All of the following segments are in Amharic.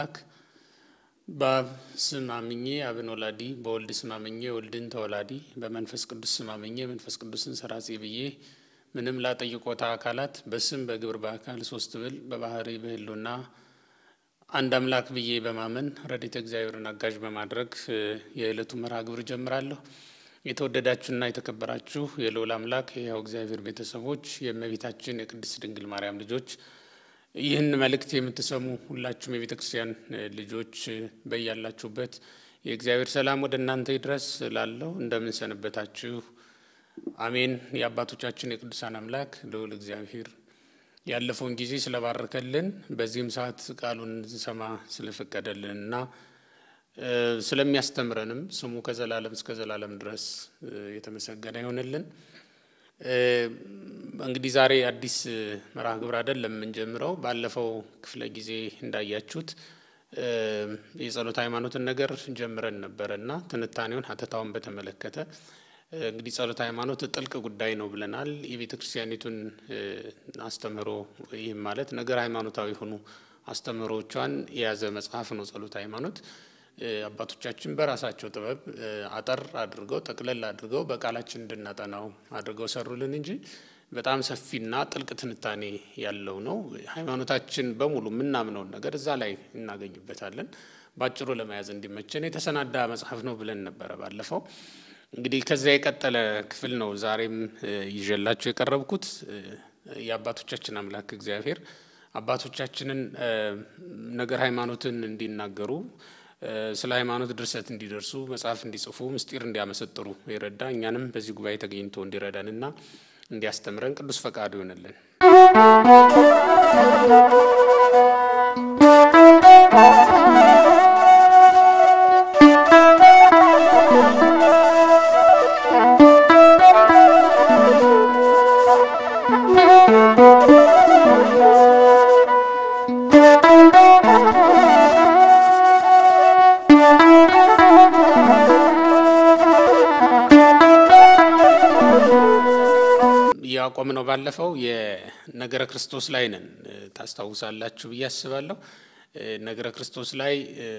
አምላክ በአብ ስም አምኜ አብን ወላዲ በወልድ ስም አምኜ ወልድን ተወላዲ በመንፈስ ቅዱስ ስም አምኜ መንፈስ ቅዱስን ሰራጺ ብዬ ምንም ላጠይቆታ አካላት በስም በግብር በአካል ሶስት ብል በባህሪ በህሉና አንድ አምላክ ብዬ በማመን ረድኤተ እግዚአብሔርን አጋዥ በማድረግ የዕለቱ መርሃ ግብር ጀምራለሁ። የተወደዳችሁና የተከበራችሁ የልዑል አምላክ የሕያው እግዚአብሔር ቤተሰቦች የእመቤታችን የቅድስት ድንግል ማርያም ልጆች ይህን መልእክት የምትሰሙ ሁላችሁም የቤተ ክርስቲያን ልጆች በያላችሁበት የእግዚአብሔር ሰላም ወደ እናንተ ይድረስ ላለው እንደምን ሰነበታችሁ? አሜን። የአባቶቻችን የቅዱሳን አምላክ ልዑል እግዚአብሔር ያለፈውን ጊዜ ስለባረከልን በዚህም ሰዓት ቃሉን እንሰማ ስለፈቀደልን እና ስለሚያስተምረንም ስሙ ከዘላለም እስከ ዘላለም ድረስ የተመሰገነ ይሆንልን። እንግዲህ ዛሬ አዲስ መርሃ ግብር አይደለም የምንጀምረው። ባለፈው ክፍለ ጊዜ እንዳያችሁት የጸሎት ሃይማኖትን ነገር ጀምረን ነበረ እና ትንታኔውን ሀተታውን በተመለከተ እንግዲህ ጸሎት ሃይማኖት ጥልቅ ጉዳይ ነው ብለናል። የቤተ ክርስቲያኒቱን አስተምህሮ ይህም ማለት ነገር ሃይማኖታዊ የሆኑ አስተምህሮቿን የያዘ መጽሐፍ ነው ጸሎት ሃይማኖት። አባቶቻችን በራሳቸው ጥበብ አጠር አድርገው ጠቅለል አድርገው በቃላችን እንድናጠናው አድርገው ሰሩልን እንጂ በጣም ሰፊና ጥልቅ ትንታኔ ያለው ነው። ሃይማኖታችን በሙሉ የምናምነውን ነገር እዛ ላይ እናገኝበታለን። ባጭሩ ለመያዝ እንዲመቸን የተሰናዳ መጽሐፍ ነው ብለን ነበረ ባለፈው። እንግዲህ ከዚያ የቀጠለ ክፍል ነው ዛሬም ይዤላቸው የቀረብኩት የአባቶቻችን አምላክ እግዚአብሔር አባቶቻችንን ነገር ሃይማኖትን እንዲናገሩ ስለ ሃይማኖት ድርሰት እንዲደርሱ መጽሐፍ እንዲጽፉ ምስጢር እንዲያመሰጥሩ የረዳ እኛንም በዚህ ጉባኤ ተገኝቶ እንዲረዳንና እንዲያስተምረን ቅዱስ ፈቃዱ ይሆንልን። ያቆም ነው ባለፈው የነገረ ክርስቶስ ላይ ነን። ታስታውሳላችሁ ብዬ አስባለሁ። ነገረ ክርስቶስ ላይ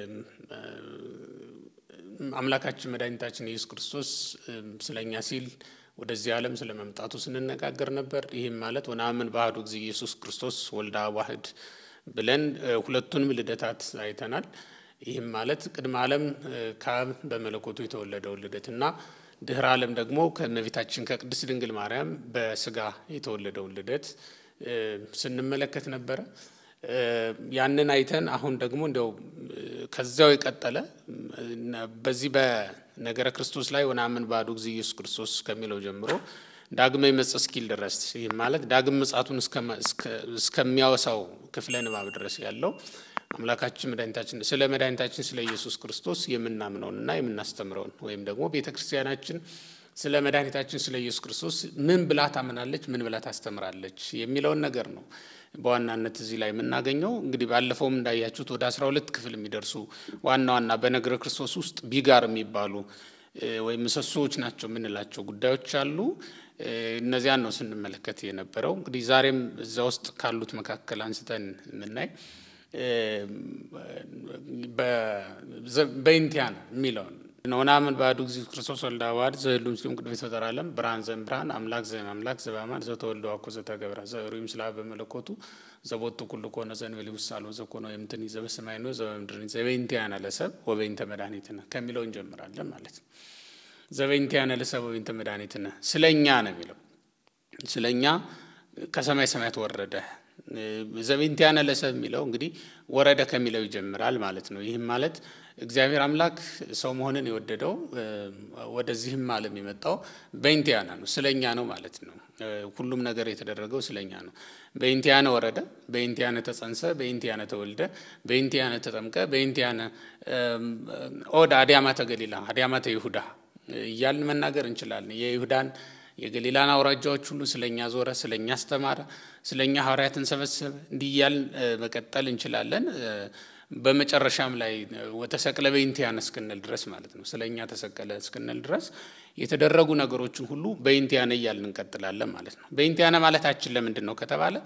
አምላካችን መድኃኒታችን ኢየሱስ ክርስቶስ ስለኛ ሲል ወደዚህ ዓለም ስለ መምጣቱ ስንነጋገር ነበር። ይህም ማለት ወነአምን በአሐዱ እግዚእ ኢየሱስ ክርስቶስ ወልደ አብ ዋሕድ ብለን ሁለቱንም ልደታት አይተናል። ይህም ማለት ቅድመ ዓለም ከአብ በመለኮቱ የተወለደውን ልደትና ድህረ ዓለም ደግሞ ከእመቤታችን ከቅድስት ድንግል ማርያም በስጋ የተወለደውን ልደት ስንመለከት ነበረ። ያንን አይተን አሁን ደግሞ እንዲያው ከዚያው የቀጠለ በዚህ በነገረ ክርስቶስ ላይ ወነአምን በአሐዱ እግዚእ ኢየሱስ ክርስቶስ ከሚለው ጀምሮ ዳግመ ይመጽእ እስኪል ድረስ ይህ ማለት ዳግም ምጽአቱን እስከሚያወሳው ክፍለ ንባብ ድረስ ያለው አምላካችን መድኃኒታችን ስለ መድኃኒታችን ስለ ኢየሱስ ክርስቶስ የምናምነውንና የምናስተምረውን ወይም ደግሞ ቤተ ክርስቲያናችን ስለ መድኃኒታችን ስለ ኢየሱስ ክርስቶስ ምን ብላ ታምናለች፣ ምን ብላ ታስተምራለች የሚለውን ነገር ነው በዋናነት እዚህ ላይ የምናገኘው። እንግዲህ ባለፈውም እንዳያችሁት ወደ አስራ ሁለት ክፍል የሚደርሱ ዋና ዋና በነገረ ክርስቶስ ውስጥ ቢጋር የሚባሉ ወይም ምሰሶዎች ናቸው የምንላቸው ጉዳዮች አሉ። እነዚያን ነው ስንመለከት የነበረው። እንግዲህ ዛሬም እዛ ውስጥ ካሉት መካከል አንስተን የምናይ በኢንቲያን የሚለውን ወነአምን በአሐዱ እግዚእ ክርስቶስ ወልደ አብ ዋሕድ ዘህሉ ምስሌም ቅድመ ይትፈጠር ዓለም ብርሃን ዘእምብርሃን አምላክ ዘእምአምላክ ዘበአማን ዘተወልደ ዋኮ ዘተገብረ ዘዕሩይ ምስለ አብ በመለኮቱ ዘቦቱ ኩሉ ኮነ ዘእንበሌ ውሳሎ ዘኮነ የምትኒ ዘበሰማይ ነው ዘበምድር ዘበኢንቲያነ ለሰብ ወበኢንተ መድኃኒትነ ከሚለው እንጀምራለን ማለት ነው። ዘበኢንቲያነ ለሰብ ወበኢንተ መድኃኒትነ ስለ እኛ ነው የሚለው ስለ እኛ ከሰማይ ሰማያት ወረደ ዘበኢንቲያነ ለሰብ የሚለው እንግዲህ ወረደ ከሚለው ይጀምራል ማለት ነው። ይህም ማለት እግዚአብሔር አምላክ ሰው መሆንን የወደደው ወደዚህም ዓለም የመጣው በኢንቲያነ ነው፣ ስለኛ ነው ማለት ነው። ሁሉም ነገር የተደረገው ስለኛ ነው። በኢንቲያነ ወረደ፣ በኢንቲያነ ተጸንሰ፣ በኢንቲያነ ተወልደ፣ በኢንቲያነ ተጠምቀ፣ በኢንቲያነ ኦደ አድያማተ ገሊላ አድያማተ ይሁዳ እያልን መናገር እንችላለን። የይሁዳን የገሊላን አውራጃዎች ሁሉ ስለኛ ዞረ፣ ስለኛ አስተማረ፣ ስለኛ ሐዋርያትን ሰበሰበ። እንዲህ እያልን መቀጠል እንችላለን። በመጨረሻም ላይ ወተሰቅለ በኢንቲያነ እስክንል ድረስ ማለት ነው ስለኛ ተሰቀለ እስክንል ድረስ የተደረጉ ነገሮችን ሁሉ በኢንቲያነ እያልን እንቀጥላለን ማለት ነው። በኢንቲያነ ማለታችን ለምንድን ነው ከተባለ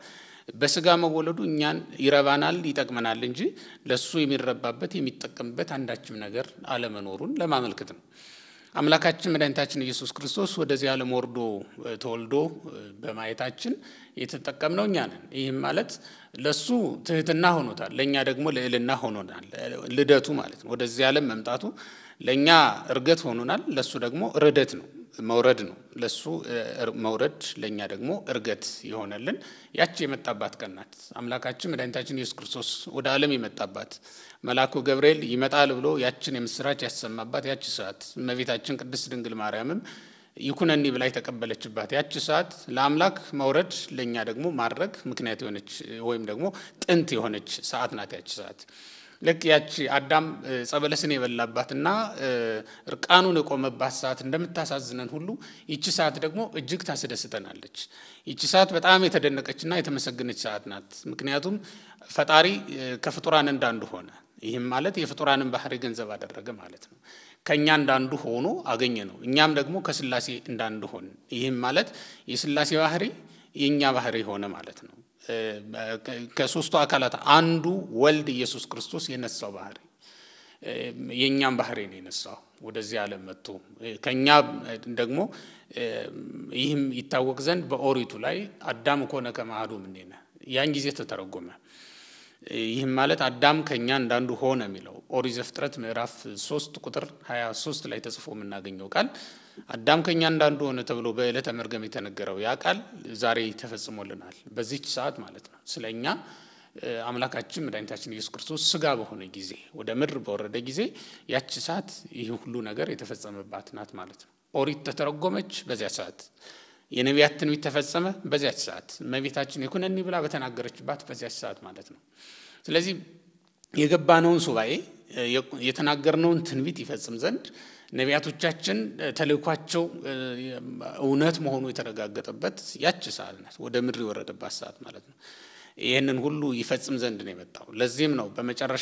በስጋ መወለዱ እኛን ይረባናል፣ ይጠቅመናል እንጂ ለእሱ የሚረባበት የሚጠቀምበት አንዳችም ነገር አለመኖሩን ለማመልከት ነው። አምላካችን መድኃኒታችን ኢየሱስ ክርስቶስ ወደዚህ ዓለም ወርዶ ተወልዶ በማየታችን የተጠቀምነው እኛ ነን። ይህም ማለት ለሱ ትህትና ሆኖታል፣ ለእኛ ደግሞ ልዕልና ሆኖናል። ልደቱ ማለት ነው። ወደዚህ ዓለም መምጣቱ ለእኛ እርገት ሆኖናል፣ ለሱ ደግሞ ርደት ነው መውረድ ነው። ለሱ መውረድ ለእኛ ደግሞ እርገት የሆነልን ያቺ የመጣባት ቀን ናት። አምላካችን መድኃኒታችን ኢየሱስ ክርስቶስ ወደ ዓለም የመጣባት መልአኩ ገብርኤል ይመጣል ብሎ ያችን የምስራች ያሰማባት ያቺ ሰዓት እመቤታችን ቅድስት ድንግል ማርያምም ይኩነኒ ብላ የተቀበለችባት ያቺ ሰዓት ለአምላክ መውረድ ለእኛ ደግሞ ማድረግ ምክንያት የሆነች ወይም ደግሞ ጥንት የሆነች ሰዓት ናት ያቺ ሰዓት። ልክ ያቺ አዳም ጸበለስን የበላባትና እርቃኑን የቆመባት ሰዓት እንደምታሳዝነን ሁሉ ይቺ ሰዓት ደግሞ እጅግ ታስደስተናለች። ይቺ ሰዓት በጣም የተደነቀችና የተመሰገነች ሰዓት ናት። ምክንያቱም ፈጣሪ ከፍጡራን እንዳንዱ ሆነ። ይህም ማለት የፍጡራንን ባህሪ ገንዘብ አደረገ ማለት ነው። ከእኛ እንዳንዱ ሆኖ አገኘ ነው። እኛም ደግሞ ከስላሴ እንዳንዱ ሆን። ይህም ማለት የስላሴ ባህሪ የእኛ ባህሪ ሆነ ማለት ነው። ከሶስቱ አካላት አንዱ ወልድ ኢየሱስ ክርስቶስ የነሳው ባህሪ የእኛም ባህሪ ነው የነሳው ወደዚህ ዓለም መጥቶ ከእኛ ደግሞ ይህም ይታወቅ ዘንድ በኦሪቱ ላይ አዳም ኮነ ከማህዱ እምኔነ ያን ጊዜ ተተረጎመ። ይህም ማለት አዳም ከእኛ እንዳንዱ ሆነ የሚለው ኦሪት ዘፍጥረት ምዕራፍ ሶስት ቁጥር ሀያ ሶስት ላይ ተጽፎ የምናገኘው ቃል አዳም ከእኛ እንዳንዱ ሆነ ተብሎ በዕለተ መርገም የተነገረው ያ ቃል ዛሬ ተፈጽሞልናል። በዚች ሰዓት ማለት ነው። ስለ እኛ አምላካችን መድኃኒታችን ኢየሱስ ክርስቶስ ስጋ በሆነ ጊዜ ወደ ምድር በወረደ ጊዜ ያቺ ሰዓት ይህ ሁሉ ነገር የተፈጸመባት ናት ማለት ነው። ኦሪት ተተረጎመች በዚያ ሰዓት። የነቢያት ትንቢት ተፈጸመ በዚያች ሰዓት። እመቤታችን የኩነኒ ብላ በተናገረችባት በዚያች ሰዓት ማለት ነው። ስለዚህ የገባነውን ሱባኤ የተናገርነውን ትንቢት ይፈጽም ዘንድ ነቢያቶቻችን ተልእኳቸው እውነት መሆኑ የተረጋገጠበት ያች ሰዓት ናት። ወደ ምድር የወረደባት ሰዓት ማለት ነው። ይህንን ሁሉ ይፈጽም ዘንድ ነው የመጣው። ለዚህም ነው በመጨረሻ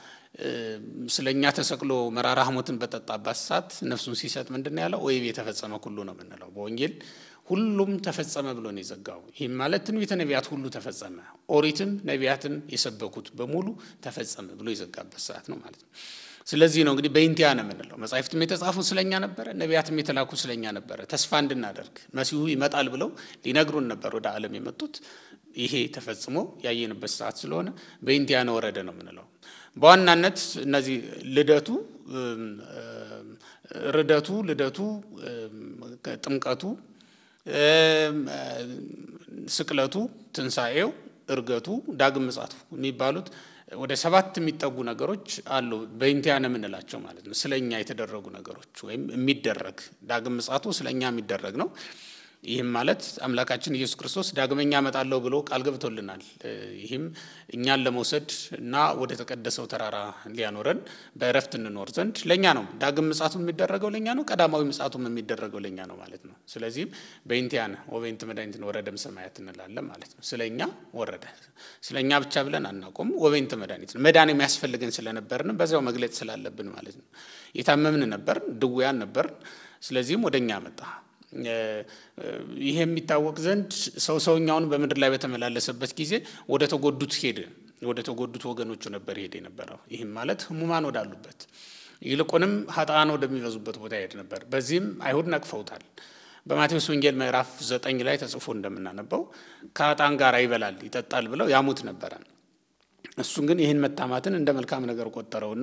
ስለ እኛ ተሰቅሎ መራራ ሐሞትን በጠጣባት ሰዓት ነፍሱን ሲሰጥ ምንድን ነው ያለው? ወይቤ የተፈጸመ ሁሉ ነው የምንለው በወንጌል ሁሉም ተፈጸመ ብሎ ነው የዘጋው። ይህም ማለት ትንቢተ ነቢያት ሁሉ ተፈጸመ፣ ኦሪትም ነቢያትም የሰበኩት በሙሉ ተፈጸመ ብሎ የዘጋበት ሰዓት ነው ማለት ነው። ስለዚህ ነው እንግዲህ በኢንቲያ ነው የምንለው። መጻሕፍትም የተጻፉ ስለኛ ነበረ፣ ነቢያትም የተላኩ ስለኛ ነበረ። ተስፋ እንድናደርግ መሲሁ ይመጣል ብለው ሊነግሩን ነበር ወደ ዓለም የመጡት። ይሄ ተፈጽሞ ያየንበት ሰዓት ስለሆነ በኢንቲያ ነው ወረደ ነው የምንለው። በዋናነት እነዚህ ልደቱ፣ ርደቱ፣ ልደቱ፣ ጥምቀቱ፣ ስቅለቱ፣ ትንሣኤው፣ እርገቱ፣ ዳግም ምጻቱ የሚባሉት ወደ ሰባት የሚጠጉ ነገሮች አሉ። በኢንቲያነ የምንላቸው ማለት ነው። ስለ እኛ የተደረጉ ነገሮች ወይም የሚደረግ ዳግም ምጻቱ ስለ እኛ የሚደረግ ነው። ይህም ማለት አምላካችን ኢየሱስ ክርስቶስ ዳግመኛ እመጣለሁ ብሎ ቃል ገብቶልናል። ይህም እኛን ለመውሰድ እና ወደ ተቀደሰው ተራራ ሊያኖረን በእረፍት እንኖር ዘንድ ለእኛ ነው። ዳግም ምጻቱም የሚደረገው ለእኛ ነው። ቀዳማዊ ምጻቱም የሚደረገው ለእኛ ነው ማለት ነው። ስለዚህም በኢንቲያነ ወበይንት መድኃኒትን ወረደም ሰማያት እንላለን ማለት ነው። ስለ እኛ ወረደ። ስለ እኛ ብቻ ብለን አናቆም። ወበይንት መድኃኒት መዳን የሚያስፈልገን ስለነበርን በዚያው መግለጽ ስላለብን ማለት ነው። የታመምን ነበርን፣ ድውያን ነበርን። ስለዚህም ወደ እኛ መጣ። ይሄ የሚታወቅ ዘንድ ሰው ሰውኛውን በምድር ላይ በተመላለሰበት ጊዜ ወደ ተጎዱት ሄደ። ወደ ተጎዱት ወገኖቹ ነበር ሄደ የነበረው። ይህም ማለት ሕሙማን ወዳሉበት ይልቁንም ኃጥአን ወደሚበዙበት ቦታ ሄድ ነበር። በዚህም አይሁድ ነቅፈውታል። በማቴዎስ ወንጌል ምዕራፍ ዘጠኝ ላይ ተጽፎ እንደምናነበው ከኃጥአን ጋር ይበላል ይጠጣል ብለው ያሙት ነበረ። እሱን ግን ይህን መታማትን እንደ መልካም ነገር ቆጠረውና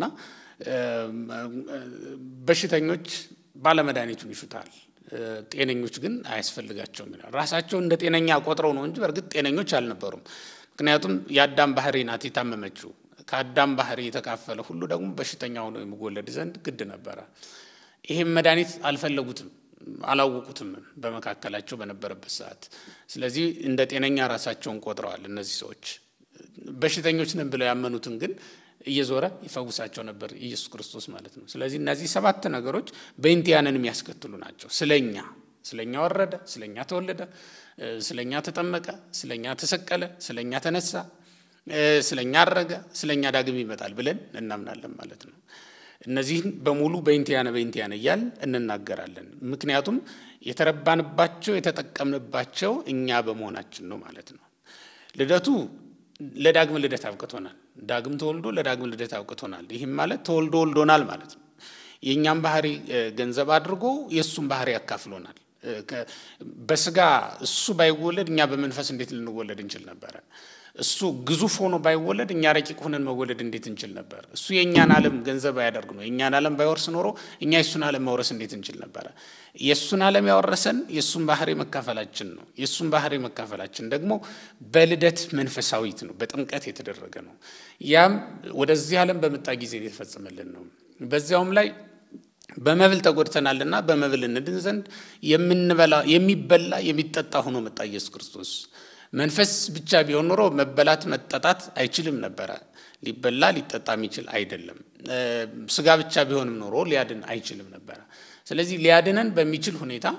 በሽተኞች ባለመድኃኒቱን ይሹታል ጤነኞች ግን አያስፈልጋቸውም ይላል። ራሳቸው እንደ ጤነኛ ቆጥረው ነው እንጂ በእርግጥ ጤነኞች አልነበሩም። ምክንያቱም የአዳም ባህሪ ናት የታመመችው። ከአዳም ባህሪ የተካፈለ ሁሉ ደግሞ በሽተኛ ሆኖ የሚወለድ ዘንድ ግድ ነበረ። ይህም መድኃኒት አልፈለጉትም፣ አላወቁትም በመካከላቸው በነበረበት ሰዓት። ስለዚህ እንደ ጤነኛ ራሳቸውን ቆጥረዋል። እነዚህ ሰዎች በሽተኞች ነን ብለው ያመኑትን ግን እየዞረ ይፈውሳቸው ነበር ኢየሱስ ክርስቶስ ማለት ነው። ስለዚህ እነዚህ ሰባት ነገሮች በኢንቲያንን የሚያስከትሉ ናቸው። ስለኛ ስለኛ ወረደ፣ ስለኛ ተወለደ፣ ስለኛ ተጠመቀ፣ ስለኛ ተሰቀለ፣ ስለኛ ተነሳ፣ ስለኛ አረገ፣ ስለኛ ዳግም ይመጣል ብለን እናምናለን ማለት ነው። እነዚህን በሙሉ በኢንቲያነ በኢንቲያነ እያል እንናገራለን። ምክንያቱም የተረባንባቸው የተጠቀምንባቸው እኛ በመሆናችን ነው ማለት ነው። ልደቱ ለዳግም ልደት አብቅቶናል። ዳግም ተወልዶ ለዳግም ልደት አብቅቶናል። ይህም ማለት ተወልዶ ወልዶናል ማለት ነው። የእኛም ባህሪ ገንዘብ አድርጎ የእሱም ባህሪ ያካፍሎናል። በስጋ እሱ ባይወለድ እኛ በመንፈስ እንዴት ልንወለድ እንችል ነበረ? እሱ ግዙፍ ሆኖ ባይወለድ እኛ ረቂቅ ሆነን መወለድ እንዴት እንችል ነበር? እሱ የእኛን ዓለም ገንዘብ አያደርግ ነው። የእኛን ዓለም ባይወርስ ኖሮ እኛ የእሱን ዓለም መውረስ እንዴት እንችል ነበረ? የእሱን ዓለም ያወረሰን የእሱን ባህሪ መካፈላችን ነው። የእሱን ባህሪ መካፈላችን ደግሞ በልደት መንፈሳዊት ነው፣ በጥምቀት የተደረገ ነው። ያም ወደዚህ ዓለም በመጣ ጊዜ የተፈጸመልን ነው። በዚያውም ላይ በመብል ተጎድተናልና በመብል እንድን ዘንድ የምንበላ የሚበላ የሚጠጣ ሆኖ መጣ ኢየሱስ ክርስቶስ። መንፈስ ብቻ ቢሆን ኖሮ መበላት መጠጣት አይችልም ነበረ። ሊበላ ሊጠጣ የሚችል አይደለም። ስጋ ብቻ ቢሆንም ኖሮ ሊያድን አይችልም ነበረ። ስለዚህ ሊያድነን በሚችል ሁኔታ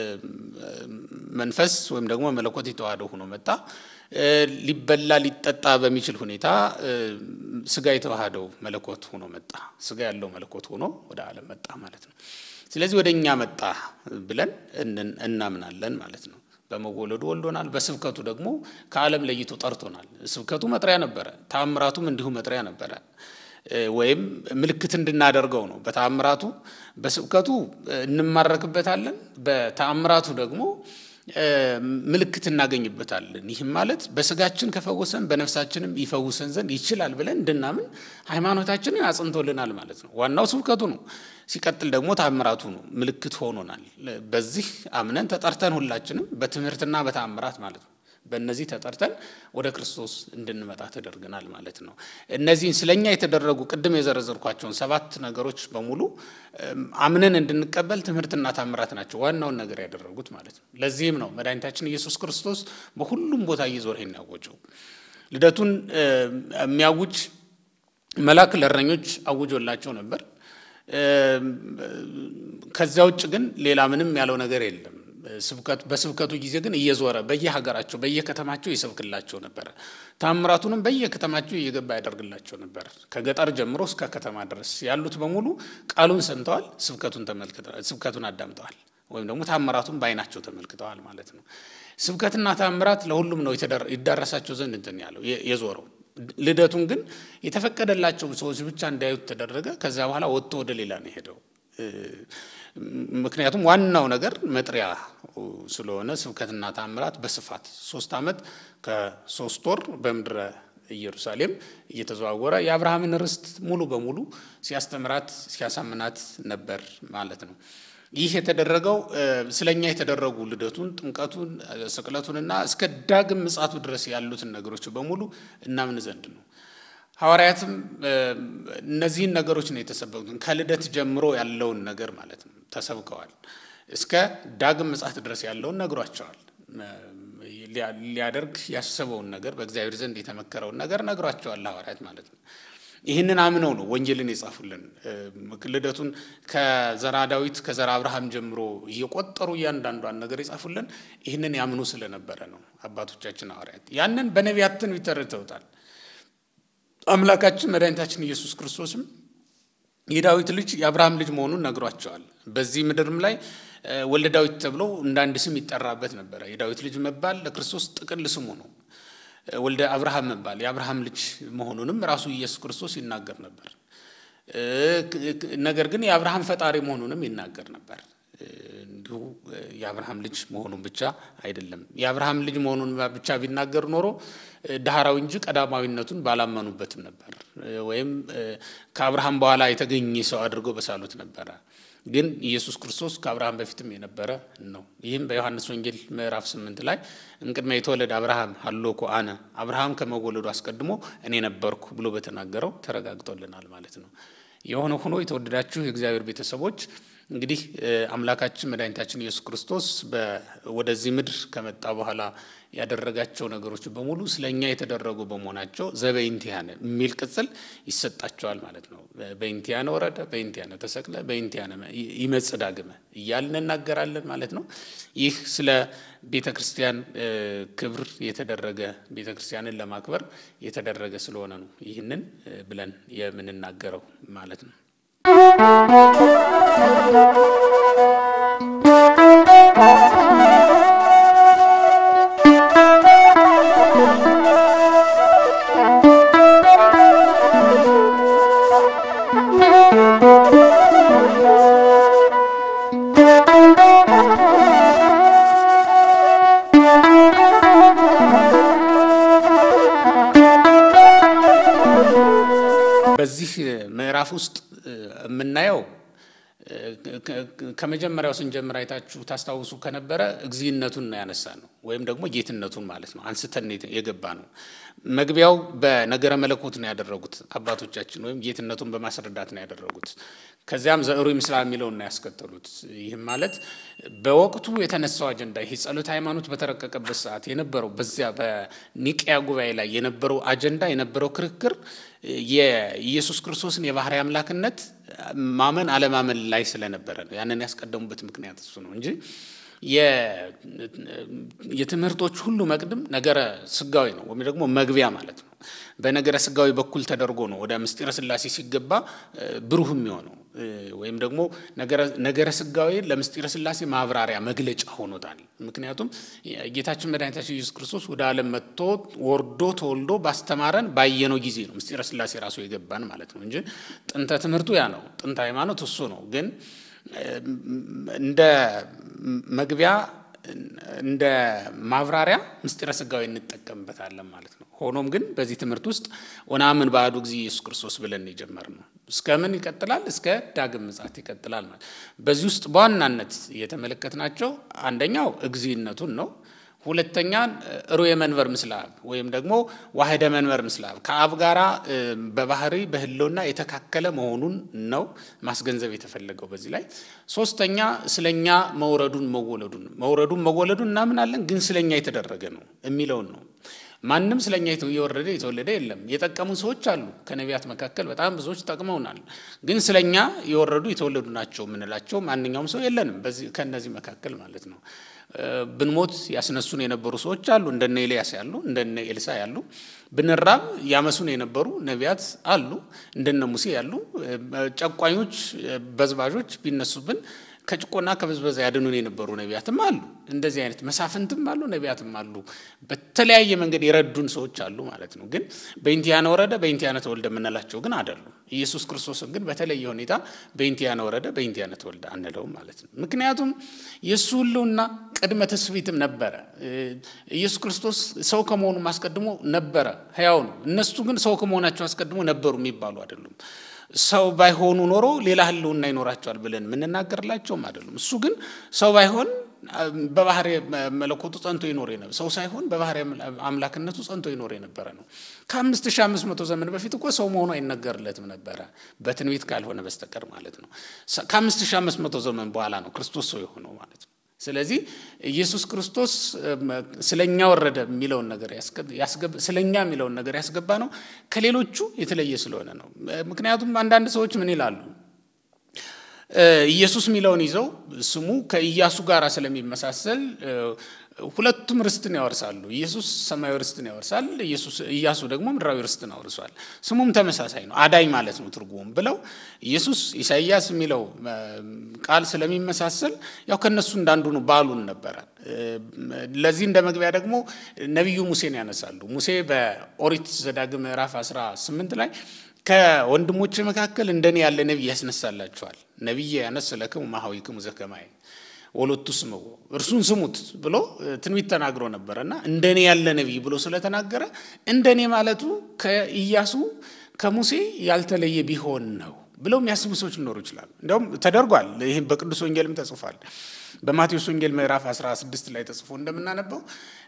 መንፈስ ወይም ደግሞ መለኮት የተዋህደው ሆኖ መጣ። ሊበላ ሊጠጣ በሚችል ሁኔታ ስጋ የተዋህደው መለኮት ሆኖ መጣ። ስጋ ያለው መለኮት ሆኖ ወደ ዓለም መጣ ማለት ነው። ስለዚህ ወደ እኛ መጣ ብለን እናምናለን ማለት ነው። በመወለዱ ወልዶናል። በስብከቱ ደግሞ ከዓለም ለይቶ ጠርቶናል። ስብከቱ መጥሪያ ነበረ፣ ተአምራቱም እንዲሁ መጥሪያ ነበረ፣ ወይም ምልክት እንድናደርገው ነው። በተአምራቱ በስብከቱ እንማረክበታለን፣ በተአምራቱ ደግሞ ምልክት እናገኝበታለን። ይህም ማለት በስጋችን ከፈወሰን በነፍሳችንም ይፈውሰን ዘንድ ይችላል ብለን እንድናምን ሃይማኖታችንን አጽንቶልናል ማለት ነው። ዋናው ስብከቱ ነው። ሲቀጥል ደግሞ ታምራቱ ነው፣ ምልክት ሆኖናል። በዚህ አምነን ተጠርተን ሁላችንም በትምህርትና በታምራት ማለት ነው በእነዚህ ተጠርተን ወደ ክርስቶስ እንድንመጣ ተደርገናል ማለት ነው። እነዚህን ስለኛ የተደረጉ ቅድም የዘረዘርኳቸውን ሰባት ነገሮች በሙሉ አምነን እንድንቀበል ትምህርትና ታምራት ናቸው ዋናውን ነገር ያደረጉት ማለት ነው። ለዚህም ነው መድኃኒታችን ኢየሱስ ክርስቶስ በሁሉም ቦታ እየዞረ ይሄን ያወጀው። ልደቱን የሚያውጅ መልአክ ለእረኞች አውጆላቸው ነበር። ከዚያ ውጭ ግን ሌላ ምንም ያለው ነገር የለም። በስብከቱ ጊዜ ግን እየዞረ በየሀገራቸው በየከተማቸው ይሰብክላቸው ነበረ። ታምራቱንም በየከተማቸው እየገባ ያደርግላቸው ነበር። ከገጠር ጀምሮ እስከ ከተማ ድረስ ያሉት በሙሉ ቃሉን ሰምተዋል፣ ስብከቱን ተመልክተዋል፣ ስብከቱን አዳምጠዋል፣ ወይም ደግሞ ታምራቱን በዓይናቸው ተመልክተዋል ማለት ነው። ስብከትና ታምራት ለሁሉም ነው ይዳረሳቸው ዘንድ እንትን ያለው የዞረው። ልደቱን ግን የተፈቀደላቸው ሰዎች ብቻ እንዲያዩት ተደረገ። ከዚያ በኋላ ወጥቶ ወደ ሌላ ነው የሄደው። ምክንያቱም ዋናው ነገር መጥሪያ ስለሆነ ስብከትና ታምራት በስፋት ሶስት ዓመት ከሶስት ወር በምድረ ኢየሩሳሌም እየተዘዋወረ የአብርሃምን ርስት ሙሉ በሙሉ ሲያስተምራት ሲያሳምናት ነበር ማለት ነው። ይህ የተደረገው ስለኛ የተደረጉ ልደቱን፣ ጥምቀቱን፣ ስቅለቱንና እስከ ዳግም ምጽአቱ ድረስ ያሉትን ነገሮች በሙሉ እናምን ዘንድ ነው። ሐዋርያትም እነዚህን ነገሮች ነው የተሰበኩትን ከልደት ጀምሮ ያለውን ነገር ማለት ነው ተሰብከዋል። እስከ ዳግም ምጽአት ድረስ ያለውን ነግሯቸዋል። ሊያደርግ ያሰበውን ነገር በእግዚአብሔር ዘንድ የተመከረውን ነገር ነግሯቸዋል ሐዋርያት ማለት ነው። ይህንን አምነው ነው ወንጌልን የጻፉልን። ልደቱን ከዘራ ዳዊት ከዘራ አብርሃም ጀምሮ እየቆጠሩ እያንዳንዷን ነገር የጻፉልን ይህንን ያምኑ ስለነበረ ነው አባቶቻችን ሐዋርያት። ያንን በነቢያት ትንቢት ተረድተውታል። አምላካችን መድኃኒታችን ኢየሱስ ክርስቶስም የዳዊት ልጅ የአብርሃም ልጅ መሆኑን ነግሯቸዋል። በዚህ ምድርም ላይ ወልደ ዳዊት ተብሎ እንደ አንድ ስም ይጠራበት ነበረ። የዳዊት ልጅ መባል ለክርስቶስ ጥቅል ስሙ ነው። ወልደ አብርሃም መባል የአብርሃም ልጅ መሆኑንም ራሱ ኢየሱስ ክርስቶስ ይናገር ነበር። ነገር ግን የአብርሃም ፈጣሪ መሆኑንም ይናገር ነበር። እንዲሁ የአብርሃም ልጅ መሆኑን ብቻ አይደለም። የአብርሃም ልጅ መሆኑን ብቻ ቢናገር ኖሮ ዳህራዊ እንጂ ቀዳማዊነቱን ባላመኑበትም ነበር፣ ወይም ከአብርሃም በኋላ የተገኘ ሰው አድርገው በሳሉት ነበረ። ግን ኢየሱስ ክርስቶስ ከአብርሃም በፊትም የነበረ ነው። ይህም በዮሐንስ ወንጌል ምዕራፍ ስምንት ላይ እምቅድመ የተወለደ አብርሃም ሀሎኮ አነ አብርሃም ከመወለዱ አስቀድሞ እኔ ነበርኩ ብሎ በተናገረው ተረጋግጦልናል ማለት ነው። የሆነ ሆኖ የተወደዳችሁ የእግዚአብሔር ቤተሰቦች እንግዲህ አምላካችን መድኃኒታችን ኢየሱስ ክርስቶስ ወደዚህ ምድር ከመጣ በኋላ ያደረጋቸው ነገሮች በሙሉ ስለ እኛ የተደረጉ በመሆናቸው ዘበኢንቲያነ የሚል ቅጽል ይሰጣቸዋል ማለት ነው። በኢንቲያነ ወረደ፣ በኢንቲያነ ተሰቅለ፣ በኢንቲያነ ይመጽእ ዳግመ እያልን እናገራለን ማለት ነው። ይህ ስለ ቤተ ክርስቲያን ክብር የተደረገ ቤተ ክርስቲያንን ለማክበር የተደረገ ስለሆነ ነው ይህንን ብለን የምንናገረው ማለት ነው። በዚህ ምዕራፍ ውስጥ የምናየው ከመጀመሪያው ስንጀምር አይታችሁ ታስታውሱ ከነበረ እግዚእነቱን ነው ያነሳ ነው ወይም ደግሞ ጌትነቱን ማለት ነው አንስተን የገባ ነው። መግቢያው በነገረ መለኮት ነው ያደረጉት አባቶቻችን ወይም ጌትነቱን በማስረዳት ነው ያደረጉት። ከዚያም ዘእሩ ይምስላ የሚለውን ነው ያስከተሉት። ይህም ማለት በወቅቱ የተነሳው አጀንዳ ይሄ ጸሎተ ሃይማኖት በተረቀቀበት ሰዓት የነበረው በዚያ በኒቅያ ጉባኤ ላይ የነበረው አጀንዳ የነበረው ክርክር የኢየሱስ ክርስቶስን የባህሪ አምላክነት ማመን አለማመን ላይ ስለነበረ ነው። ያንን ያስቀደሙበት ምክንያት እሱ ነው እንጂ የትምህርቶች ሁሉ መቅድም ነገረ ስጋዊ ነው ወይም ደግሞ መግቢያ ማለት ነው። በነገረ ስጋዊ በኩል ተደርጎ ነው ወደ ምስጢረ ሥላሴ ሲገባ ብሩህ የሚሆነው ወይም ደግሞ ነገረ ስጋዊ ለምስጢረ ሥላሴ ማብራሪያ መግለጫ ሆኖታል። ምክንያቱም ጌታችን መድኃኒታችን ኢየሱስ ክርስቶስ ወደ ዓለም መጥቶ ወርዶ ተወልዶ ባስተማረን ባየነው ጊዜ ነው ምስጢረ ሥላሴ ራሱ የገባን ማለት ነው እንጂ ጥንተ ትምህርቱ ያ ነው። ጥንተ ሃይማኖት እሱ ነው ግን እንደ መግቢያ እንደ ማብራሪያ ምስጢረ ስጋዊ እንጠቀምበታለን ማለት ነው። ሆኖም ግን በዚህ ትምህርት ውስጥ ወነአምን በአሐዱ እግዚእ ኢየሱስ ክርስቶስ ብለን የጀመርነው እስከ ምን ይቀጥላል? እስከ ዳግም ምጽአት ይቀጥላል ማለት በዚህ ውስጥ በዋናነት የተመለከትናቸው አንደኛው እግዚእነቱን ነው። ሁለተኛ ሩየ መንበር ምስለ አብ ወይም ደግሞ ዋህደ መንበር ምስለ አብ ከአብ ጋራ በባህሪ በሕልውና የተካከለ መሆኑን ነው ማስገንዘብ የተፈለገው በዚህ ላይ። ሶስተኛ ስለኛ መውረዱን መወለዱን መውረዱን መወለዱን እናምናለን፣ ግን ስለኛ የተደረገ ነው የሚለውን ነው። ማንም ስለኛ የወረደ የተወለደ የለም። የጠቀሙን ሰዎች አሉ። ከነቢያት መካከል በጣም ብዙዎች ጠቅመውናል። ግን ስለኛ የወረዱ የተወለዱ ናቸው የምንላቸው ማንኛውም ሰው የለንም። ከእነዚህ መካከል ማለት ነው። ብንሞት ያስነሱን የነበሩ ሰዎች አሉ፣ እንደነ ኤልያስ ያሉ፣ እንደነ ኤልሳ ያሉ። ብንራብ ያመሱን የነበሩ ነቢያት አሉ፣ እንደነ ሙሴ ያሉ። ጨቋኞች፣ በዝባዦች ቢነሱብን ከጭቆና ከብዝበዛ ያድኑን የነበሩ ነቢያትም አሉ። እንደዚህ አይነት መሳፍንትም አሉ፣ ነቢያትም አሉ። በተለያየ መንገድ የረዱን ሰዎች አሉ ማለት ነው። ግን በእንቲያነ ወረደ በእንቲያነ ተወልደ የምንላቸው ግን አይደሉም። ኢየሱስ ክርስቶስን ግን በተለየ ሁኔታ በእንቲያነ ወረደ በእንቲያነ ተወልደ አንለውም ማለት ነው። ምክንያቱም የእሱ ሕልውና ቅድመ ትስብእትም ነበረ። ኢየሱስ ክርስቶስ ሰው ከመሆኑ አስቀድሞ ነበረ፣ ሕያው ነው። እነሱ ግን ሰው ከመሆናቸው አስቀድሞ ነበሩ የሚባሉ አይደሉም። ሰው ባይሆኑ ኖሮ ሌላ ህልውና ይኖራቸዋል ብለን የምንናገርላቸውም አይደሉም። እሱ ግን ሰው ባይሆን በባህሪ መለኮቱ ጸንቶ ይኖር የነበረ ሰው ሳይሆን በባህሪ አምላክነቱ ጸንቶ ይኖር የነበረ ነው። ከአምስት ሺህ አምስት መቶ ዘመን በፊት እኮ ሰው መሆኑ አይነገርለትም ነበረ በትንቢት ካልሆነ በስተቀር ማለት ነው። ከአምስት ሺህ አምስት መቶ ዘመን በኋላ ነው ክርስቶስ ሰው የሆነው ማለት ነው። ስለዚህ ኢየሱስ ክርስቶስ ስለኛ ወረደ የሚለውን ነገር ስለኛ የሚለውን ነገር ያስገባ ነው ከሌሎቹ የተለየ ስለሆነ ነው። ምክንያቱም አንዳንድ ሰዎች ምን ይላሉ? ኢየሱስ የሚለውን ይዘው ስሙ ከኢያሱ ጋር ስለሚመሳሰል ሁለቱም ርስትን ያወርሳሉ። ኢየሱስ ሰማያዊ ርስትን ያወርሳል፣ ኢያሱ ደግሞ ምድራዊ ርስትን አውርሷል። ስሙም ተመሳሳይ ነው፣ አዳኝ ማለት ነው ትርጉሙም ብለው ኢየሱስ ኢሳይያስ የሚለው ቃል ስለሚመሳሰል ያው ከነሱ እንዳንዱ ነው ባሉን ነበረ። ለዚህ እንደ መግቢያ ደግሞ ነቢዩ ሙሴን ያነሳሉ። ሙሴ በኦሪት ዘዳግም ምዕራፍ 18 ላይ ከወንድሞች መካከል እንደኔ ያለ ነቢይ ያስነሳላችኋል፣ ነቢይ ያነስ ለክሙ ማኅበዊክሙ ዘከማየ ወሎቱ ስምዎ እርሱን ስሙት ብሎ ትንቢት ተናግሮ ነበረ እና እንደኔ ያለ ነቢይ ብሎ ስለተናገረ እንደኔ ማለቱ ከኢያሱ ከሙሴ ያልተለየ ቢሆን ነው ብለው የሚያስቡ ሰዎች ሊኖሩ ይችላሉ። እንዲያውም ተደርጓል። ይህም በቅዱስ ወንጌልም ተጽፏል። በማቴዎስ ወንጌል ምዕራፍ 16 ላይ ተጽፎ እንደምናነበው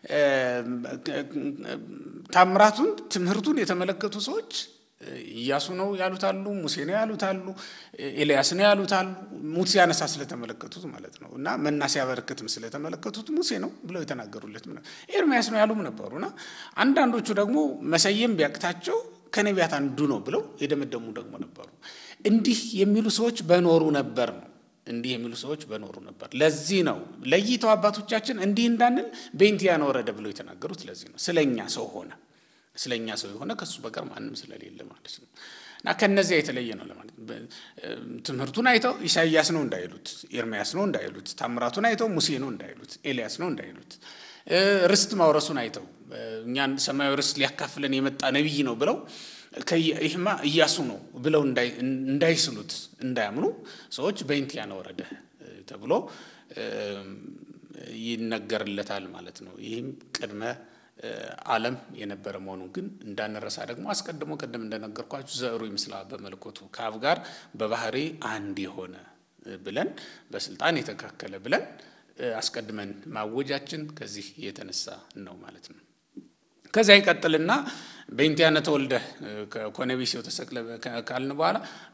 ታምራቱን ትምህርቱን የተመለከቱ ሰዎች ኢያሱ ነው ያሉታሉ፣ ሙሴ ነው ያሉታሉ፣ ኤልያስ ነው ያሉታሉ። ሙት ሲያነሳ ስለተመለከቱት ማለት ነው እና መና ሲያበረክትም ስለተመለከቱት ሙሴ ነው ብለው የተናገሩለት ኤርሚያስ ነው ያሉም ነበሩ እና አንዳንዶቹ ደግሞ መሰየም ቢያቅታቸው ከነቢያት አንዱ ነው ብለው የደመደሙ ደግሞ ነበሩ። እንዲህ የሚሉ ሰዎች በኖሩ ነበር ነው እንዲህ የሚሉ ሰዎች በኖሩ ነበር። ለዚህ ነው ለይተው አባቶቻችን እንዲህ እንዳንል በእንቲአነ ወረደ ብለው የተናገሩት። ለዚህ ነው ስለኛ ሰው ሆነ ስለኛ ሰው የሆነ ከሱ በቀር ማንም ስለሌለ ማለት ነው። እና ከነዚያ የተለየ ነው ለማለት ትምህርቱን አይተው ኢሳይያስ ነው እንዳይሉት፣ ኤርምያስ ነው እንዳይሉት፣ ታምራቱን አይተው ሙሴ ነው እንዳይሉት፣ ኤልያስ ነው እንዳይሉት፣ ርስት ማውረሱን አይተው እኛን ሰማያዊ ርስት ሊያካፍለን የመጣ ነቢይ ነው ብለው ይህማ ኢያሱ ነው ብለው እንዳይስሉት እንዳያምኑ ሰዎች በእንቲአነ ወረደ ተብሎ ይነገርለታል ማለት ነው። ይህም ቅድመ ዓለም የነበረ መሆኑን ግን እንዳንረሳ ደግሞ አስቀድሞ ቅድም እንደነገርኳችሁ ዘሩ ይመስላል በመልኮቱ ከአብ ጋር በባህሪ አንድ የሆነ ብለን በስልጣን የተካከለ ብለን አስቀድመን ማወጃችን ከዚህ የተነሳ ነው ማለት ነው። ከዚያ ይቀጥልና በእንቲአነ ተወልደ ኮነቢሲው ተሰቅለ ካልን በኋላ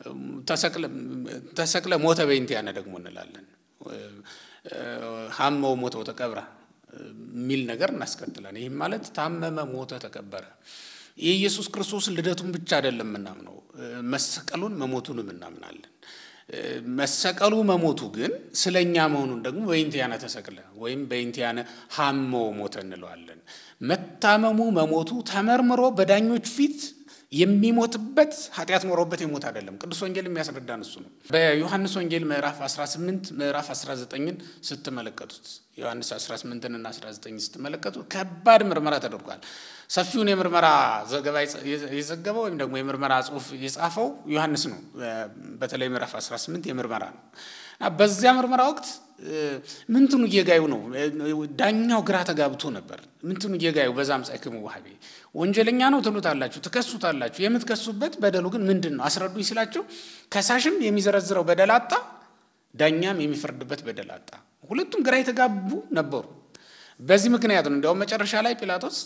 ተሰቅለ ሞተ በእንቲአነ ደግሞ እንላለን። ሀመው ሞተው ተቀብረ የሚል ነገር እናስከትላለን። ይህም ማለት ታመመ፣ ሞተ፣ ተቀበረ። የኢየሱስ ክርስቶስ ልደቱን ብቻ አይደለም የምናምነው፣ መሰቀሉን መሞቱንም እናምናለን። መሰቀሉ መሞቱ ግን ስለ እኛ መሆኑን ደግሞ በእንቲአነ ተሰቅለ ወይም በእንቲአነ ሀመው ሞተ እንለዋለን። መታመሙ መሞቱ ተመርምሮ በዳኞች ፊት የሚሞትበት ኃጢአት ኖሮበት የሞት አይደለም። ቅዱስ ወንጌል የሚያስረዳን እሱ ነው። በዮሐንስ ወንጌል ምዕራፍ 18 ምዕራፍ 19ን ስትመለከቱት ዮሐንስ 18ን እና 19 ስትመለከቱ ከባድ ምርመራ ተደርጓል። ሰፊውን የምርመራ ዘገባ የዘገበው ወይም ደግሞ የምርመራ ጽሑፍ የጻፈው ዮሐንስ ነው። በተለይ ምዕራፍ 18 የምርመራ ነው እና በዚያ ምርመራ ወቅት ምንትኑ እየጋዩ ነው። ዳኛው ግራ ተጋብቶ ነበር። ምንትኑ እየጋዩ በዛም ጻይክሙ ዋህቤ ወንጀለኛ ነው ትሉታላችሁ፣ ትከሱታላችሁ። የምትከሱበት በደሉ ግን ምንድን ነው አስረዱኝ ሲላቸው ከሳሽም የሚዘረዝረው በደል አጣ፣ ዳኛም የሚፈርድበት በደል አጣ። ሁለቱም ግራ የተጋቡ ነበሩ። በዚህ ምክንያት ነው እንዲያውም መጨረሻ ላይ ጲላጦስ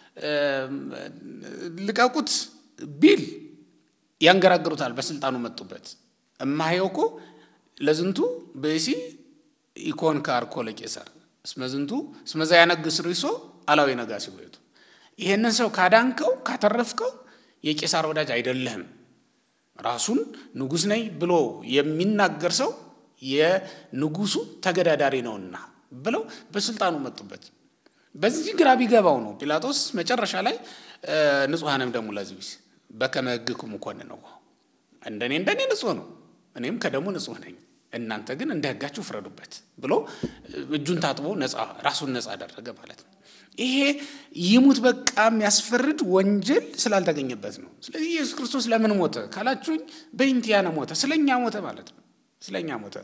ልቀቁት ቢል ያንገራግሩታል። በስልጣኑ መጡበት እማሄው እኮ ለዝንቱ ብእሲ ኢኮን ካርኮ ለቄሳር እስመዝንቱ እስመዛ ያነግስ ርሶ አላዊ ነጋሲ ወይቱ ይሄንን ሰው ካዳንከው ካተረፍከው የቄሳር ወዳጅ አይደለህም፣ ራሱን ንጉሥ ነኝ ብሎ የሚናገር ሰው የንጉሱ ተገዳዳሪ ነውና ብለው በስልጣኑ መጡበት። በዚህ ግራ ቢገባው ነው ጲላጦስ መጨረሻ ላይ ንጹሐንም ደሙ ለዝቢስ በከመ ሕግክሙ ኮንነው፣ እንደኔ እንደኔ ንጹሕ ነው፣ እኔም ከደሙ ንጹሕ ነኝ እናንተ ግን እንደ ሕጋችሁ ፍረዱበት ብሎ እጁን ታጥቦ ራሱን ነፃ አደረገ ማለት ነው። ይሄ ይሙት በቃ የሚያስፈርድ ወንጀል ስላልተገኘበት ነው። ስለዚህ ኢየሱስ ክርስቶስ ለምን ሞተ ካላችሁኝ፣ በእንቲአነ ሞተ፣ ስለኛ ሞተ ማለት ነው። ስለኛ ሞተ።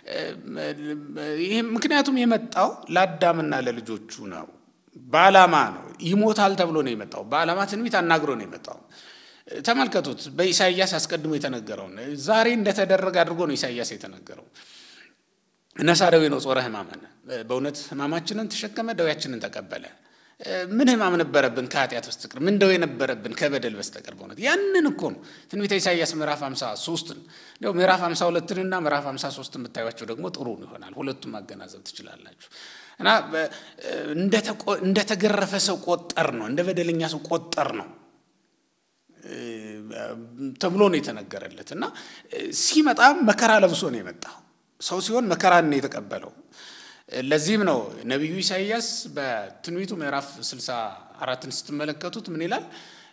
ይሄ ምክንያቱም የመጣው ለአዳምና ለልጆቹ ነው። በዓላማ ነው። ይሞታል ተብሎ ነው የመጣው። በዓላማ ትንቢት አናግሮ ነው የመጣው። ተመልከቱት። በኢሳይያስ አስቀድሞ የተነገረውን ዛሬ እንደተደረገ አድርጎ ነው ኢሳይያስ የተነገረው። ነሣ ደዌ ነው ጾረ ሕማመነ፣ በእውነት ሕማማችንን ተሸከመ፣ ደዌያችንን ተቀበለ። ምን ሕማም ነበረብን ከኃጢአት በስተቀር? ምን ደዌ ነበረብን ከበደል በስተቀር? በእውነት ያንን እኮ ነው ትንቢተ ኢሳይያስ ምዕራፍ 53ን እንዲያው ምዕራፍ 52ንና ምዕራፍ 53ን ብታዩቸው ደግሞ ጥሩ ይሆናል። ሁለቱም ማገናዘብ ትችላላችሁ። እና እንደተገረፈ ሰው ቆጠር ነው፣ እንደ በደለኛ ሰው ቆጠር ነው ተብሎ ነው የተነገረለት። እና ሲመጣ መከራ ለብሶ ነው የመጣው። ሰው ሲሆን መከራን ነው የተቀበለው። ለዚህም ነው ነቢዩ ኢሳይያስ በትንቢቱ ምዕራፍ 64ን ስትመለከቱት ምን ይላል?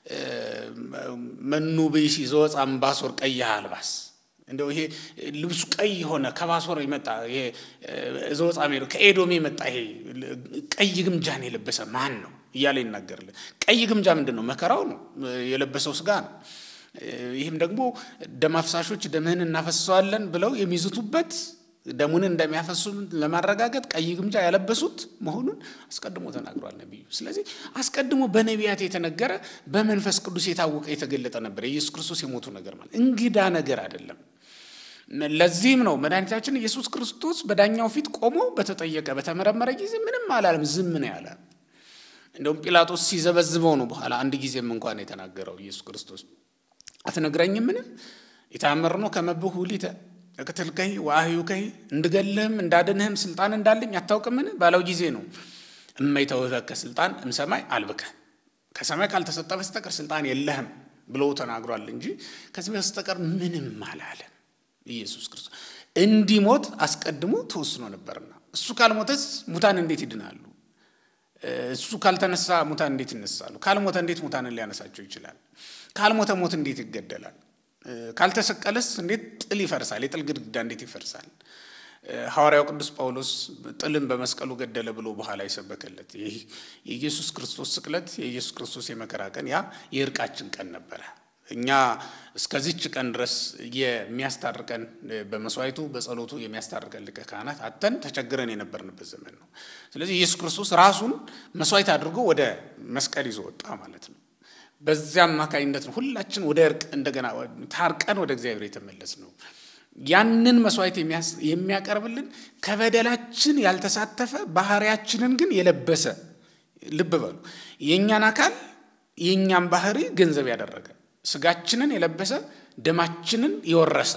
መኑ ብእሲ ዘወፃ እምባሶር ቀይሐ አልባስ እንደው ይሄ ልብሱ ቀይ የሆነ ከባሶር የመጣ ይሄ ዘወፃ ሜዶ ከኤዶም የመጣ ይሄ ቀይ ግምጃን የለበሰ ማን ነው እያለ ይናገርልን። ቀይ ግምጃ ምንድን ነው? መከራው ነው የለበሰው ስጋ ነው። ይህም ደግሞ ደም አፍሳሾች ደምህን እናፈሰዋለን ብለው የሚዝቱበት ደሙን እንደሚያፈሱ ለማረጋገጥ ቀይ ግምጃ ያለበሱት መሆኑን አስቀድሞ ተናግሯል ነቢዩ። ስለዚህ አስቀድሞ በነቢያት የተነገረ በመንፈስ ቅዱስ የታወቀ የተገለጠ ነበር። የኢየሱስ ክርስቶስ የሞቱ ነገር ማለት እንግዳ ነገር አይደለም። ለዚህም ነው መድኃኒታችን ኢየሱስ ክርስቶስ በዳኛው ፊት ቆሞ በተጠየቀ በተመረመረ ጊዜ ምንም አላለም፣ ዝም ነው ያለ። እንደውም ጲላጦስ ሲዘበዝበው ነው በኋላ አንድ ጊዜም እንኳን የተናገረው ኢየሱስ ክርስቶስ አትነግረኝምን? የታመርኖ ከመብሁ ሊተ እቅትልከይ ወአህዩከይ እንድገልህም እንዳድንህም ስልጣን እንዳለኝ አታውቅምን ባለው ጊዜ ነው እመይተውህበከ ስልጣን እምሰማይ አልብከ ከሰማይ ካልተሰጠ በስተቀር ስልጣን የለህም ብሎ ተናግሯል እንጂ ከዚህ በስተቀር ምንም አላለም። ኢየሱስ ክርስቶስ እንዲሞት አስቀድሞ ተወስኖ ነበርና እሱ ካልሞተስ ሙታን እንዴት ይድናሉ? እሱ ካልተነሳ ሙታን እንዴት ይነሳሉ? ካልሞተ እንዴት ሙታንን ሊያነሳቸው ይችላል? ካልሞተ ሞት እንዴት ይገደላል? ካልተሰቀለስ እንዴት ጥል ይፈርሳል? የጥል ግድግዳ እንዴት ይፈርሳል? ሐዋርያው ቅዱስ ጳውሎስ ጥልን በመስቀሉ ገደለ ብሎ በኋላ የሰበከለት ይህ የኢየሱስ ክርስቶስ ስቅለት የኢየሱስ ክርስቶስ የመከራ ቀን ያ የእርቃችን ቀን ነበረ። እኛ እስከዚች ቀን ድረስ የሚያስታርቀን በመስዋዕቱ በጸሎቱ የሚያስታርቀን ሊቀ ካህናት አተን ተቸግረን የነበርንበት ዘመን ነው። ስለዚህ ኢየሱስ ክርስቶስ ራሱን መስዋዕት አድርጎ ወደ መስቀል ይዞ ወጣ ማለት ነው። በዚያ አማካኝነት ነው ሁላችን ወደ እርቅ እንደገና ታርቀን ወደ እግዚአብሔር የተመለስ ነው። ያንን መስዋዕት የሚያቀርብልን ከበደላችን ያልተሳተፈ ባህሪያችንን ግን የለበሰ ልብ በሉ፣ የእኛን አካል የእኛን ባህሪ ገንዘብ ያደረገ ስጋችንን የለበሰ ደማችንን የወረሰ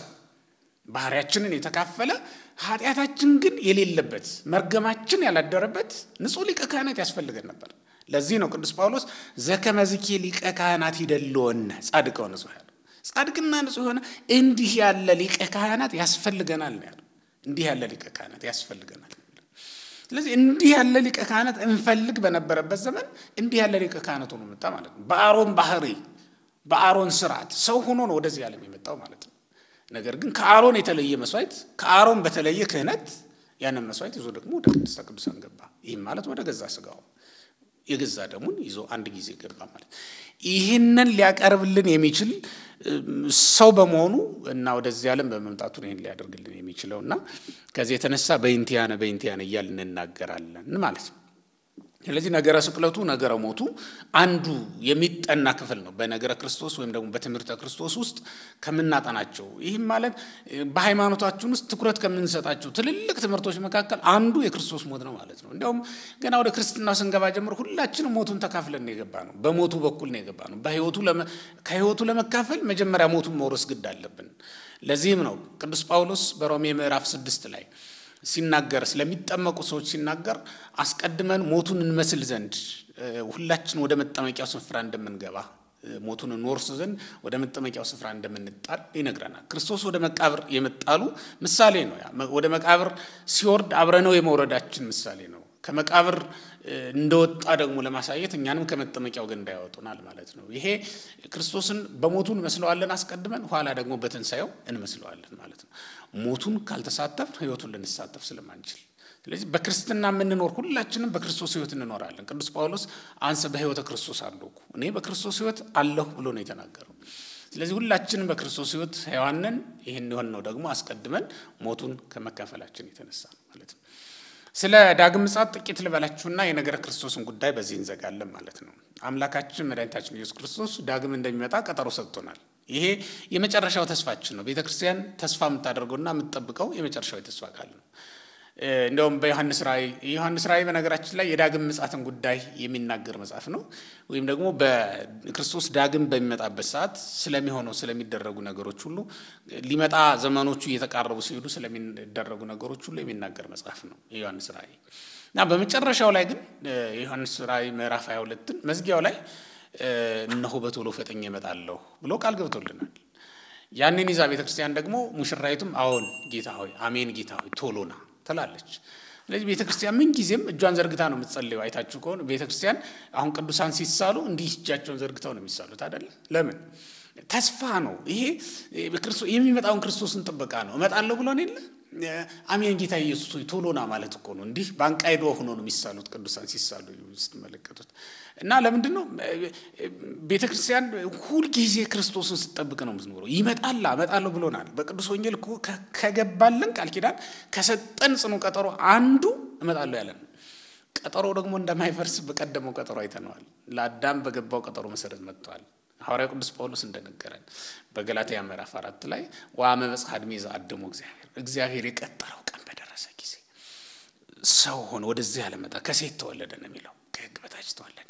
ባህሪያችንን የተካፈለ ኃጢአታችን ግን የሌለበት መርገማችን ያላደረበት ንጹሕ ሊቀ ካህናት ያስፈልገን ነበር። ለዚህ ነው ቅዱስ ጳውሎስ ዘከመዝኬ ሊቀ ካህናት ይደልወነ ጻድቀው ንጹሕ ያለው። ጻድቅና ንጹሕ የሆነ እንዲህ ያለ ሊቀ ካህናት ያስፈልገናል ነው ያለው። እንዲህ ያለ ሊቀ ካህናት ያስፈልገናል። ስለዚህ እንዲህ ያለ ሊቀ ካህናት እንፈልግ በነበረበት ዘመን እንዲህ ያለ ሊቀ ካህናት ሆኖ መጣ ማለት ነው። በአሮን ባህሪ በአሮን ስርዓት ሰው ሆኖ ነው ወደዚህ ዓለም የመጣው ማለት ነው። ነገር ግን ከአሮን የተለየ መስዋዕት ከአሮን በተለየ ክህነት ያንን መስዋዕት ይዞ ደግሞ ወደ ቅድስተ ቅዱሳን ገባ። ይህም ማለት ወደ ገዛ ስጋው የገዛ ደሙን ይዞ አንድ ጊዜ ገባ ማለት ይህንን ሊያቀርብልን የሚችል ሰው በመሆኑ እና ወደዚህ ዓለም በመምጣቱ ይህን ሊያደርግልን የሚችለው እና ከዚህ የተነሳ በይንቲያነ በይንቲያነ እያልን እንናገራለን ማለት ነው። ስለዚህ ነገረ ስቅለቱ ነገረ ሞቱ አንዱ የሚጠና ክፍል ነው በነገረ ክርስቶስ ወይም ደግሞ በትምህርተ ክርስቶስ ውስጥ ከምናጠናቸው። ይህም ማለት በሃይማኖታችን ውስጥ ትኩረት ከምንሰጣቸው ትልልቅ ትምህርቶች መካከል አንዱ የክርስቶስ ሞት ነው ማለት ነው። እንዲያውም ገና ወደ ክርስትናው ስንገባ ጀምሮ ሁላችንም ሞቱን ተካፍለን ነው የገባ ነው። በሞቱ በኩል ነው የገባ ነው። ከህይወቱ ለመካፈል መጀመሪያ ሞቱን መውረስ ግድ አለብን። ለዚህም ነው ቅዱስ ጳውሎስ በሮሜ ምዕራፍ ስድስት ላይ ሲናገር ስለሚጠመቁ ሰዎች ሲናገር አስቀድመን ሞቱን እንመስል ዘንድ ሁላችን ወደ መጠመቂያው ስፍራ እንደምንገባ ሞቱን እንወርስ ዘንድ ወደ መጠመቂያው ስፍራ እንደምንጣል ይነግረናል። ክርስቶስ ወደ መቃብር የመጣሉ ምሳሌ ነው። ያ ወደ መቃብር ሲወርድ አብረነው የመውረዳችን ምሳሌ ነው። ከመቃብር እንደወጣ ደግሞ ለማሳየት እኛንም ከመጠመቂያው ገንዳ ያወጡናል ማለት ነው። ይሄ ክርስቶስን በሞቱ እንመስለዋለን አስቀድመን፣ ኋላ ደግሞ በትንሣኤው እንመስለዋለን ማለት ነው። ሞቱን ካልተሳተፍ ሕይወቱን ልንሳተፍ ስለማንችል ስለዚህ በክርስትና የምንኖር ሁላችንም በክርስቶስ ሕይወት እንኖራለን። ቅዱስ ጳውሎስ አንሰ በሕይወተ ክርስቶስ አለሁ እኔ በክርስቶስ ሕይወት አለሁ ብሎ ነው የተናገረው። ስለዚህ ሁላችንም በክርስቶስ ሕይወት ሕያዋንን ይህን የሆን ነው ደግሞ አስቀድመን ሞቱን ከመካፈላችን የተነሳ ነው ማለት ነው። ስለ ዳግም ምጽአት ጥቂት ልበላችሁና የነገረ ክርስቶስን ጉዳይ በዚህ እንዘጋለን ማለት ነው። አምላካችን መድኃኒታችን ኢየሱስ ክርስቶስ ዳግም እንደሚመጣ ቀጠሮ ሰጥቶናል። ይሄ የመጨረሻው ተስፋችን ነው። ቤተ ክርስቲያን ተስፋ የምታደርገውና የምትጠብቀው የመጨረሻው የተስፋ ቃል ነው። እንዲያውም በዮሐንስ ራእይ የዮሐንስ ራእይ በነገራችን ላይ የዳግም ምጽአትን ጉዳይ የሚናገር መጽሐፍ ነው። ወይም ደግሞ በክርስቶስ ዳግም በሚመጣበት ሰዓት ስለሚሆነው ስለሚደረጉ ነገሮች ሁሉ ሊመጣ ዘመኖቹ እየተቃረቡ ሲሄዱ ስለሚደረጉ ነገሮች ሁሉ የሚናገር መጽሐፍ ነው የዮሐንስ ራእይ እና በመጨረሻው ላይ ግን የዮሐንስ ራእይ ምዕራፍ 22ን መዝጊያው ላይ እነሆ በቶሎ ፈጥኜ እመጣለሁ ብሎ ቃል ገብቶልናል። ያንን ይዛ ቤተ ክርስቲያን ደግሞ ሙሽራይቱም አዎን ጌታ ሆይ አሜን ጌታ ሆይ ቶሎና ትላለች። ስለዚህ ቤተ ክርስቲያን ምን ጊዜም እጇን ዘርግታ ነው የምትጸልየው። አይታችሁ ከሆነ ቤተ ክርስቲያን አሁን ቅዱሳን ሲሳሉ እንዲህ እጃቸውን ዘርግተው ነው የሚሳሉት አይደለ? ለምን? ተስፋ ነው ይሄ። የሚመጣውን ክርስቶስን ጥበቃ ነው። እመጣለሁ ብሎን የለ አሜን ጌታ ኢየሱስ ሆይ ቶሎና ማለት እኮ ነው። እንዲህ በአንቃይዶ ሆኖ ነው የሚሳሉት ቅዱሳን ሲሳሉ ስትመለከቱት እና ለምንድን ነው ቤተ ክርስቲያን ሁልጊዜ ክርስቶስን ስትጠብቅ ነው የምትኖረው? ይመጣላ እመጣለሁ ብሎናል። በቅዱስ ወንጌል እኮ ከገባልን ቃል ኪዳን ከሰጠን ጽኑ ቀጠሮ አንዱ እመጣለሁ ያለን ቀጠሮ ደግሞ እንደማይፈርስ በቀደመው ቀጠሮ አይተነዋል። ለአዳም በገባው ቀጠሮ መሰረት መጥተዋል። ሐዋርያ ቅዱስ ጳውሎስ እንደነገረን በገላትያ ምዕራፍ አራት ላይ ወአመ በጽሐ ዕድሜ ዘአደሙ እግዚአብሔር እግዚአብሔር የቀጠረው ቀን በደረሰ ጊዜ ሰው ሆነ ወደዚህ ያለመጣ ከሴት ተወለደ ነው የሚለው ከሕግ በታች ተወለደ።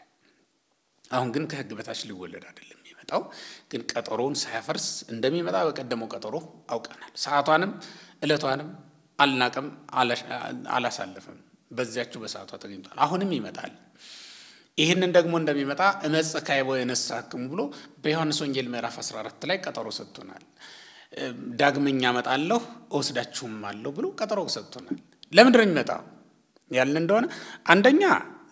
አሁን ግን ከሕግ በታች ሊወለድ አይደለም የሚመጣው፣ ግን ቀጠሮውን ሳያፈርስ እንደሚመጣ በቀደመው ቀጠሮ አውቀናል። ሰዓቷንም ዕለቷንም አልናቀም፣ አላሳለፍም። በዚያችሁ በሰዓቷ ተገኝቷል። አሁንም ይመጣል። ይህንን ደግሞ እንደሚመጣ እመጽእ ካዕበ ወእነሣእክሙ ብሎ በዮሐንስ ወንጌል ምዕራፍ 14 ላይ ቀጠሮ ሰጥቶናል። ዳግመኛ እመጣለሁ እወስዳችሁም አለሁ ብሎ ቀጠሮ ሰጥቶናል። ለምንድን ነው የሚመጣው ያልን እንደሆነ አንደኛ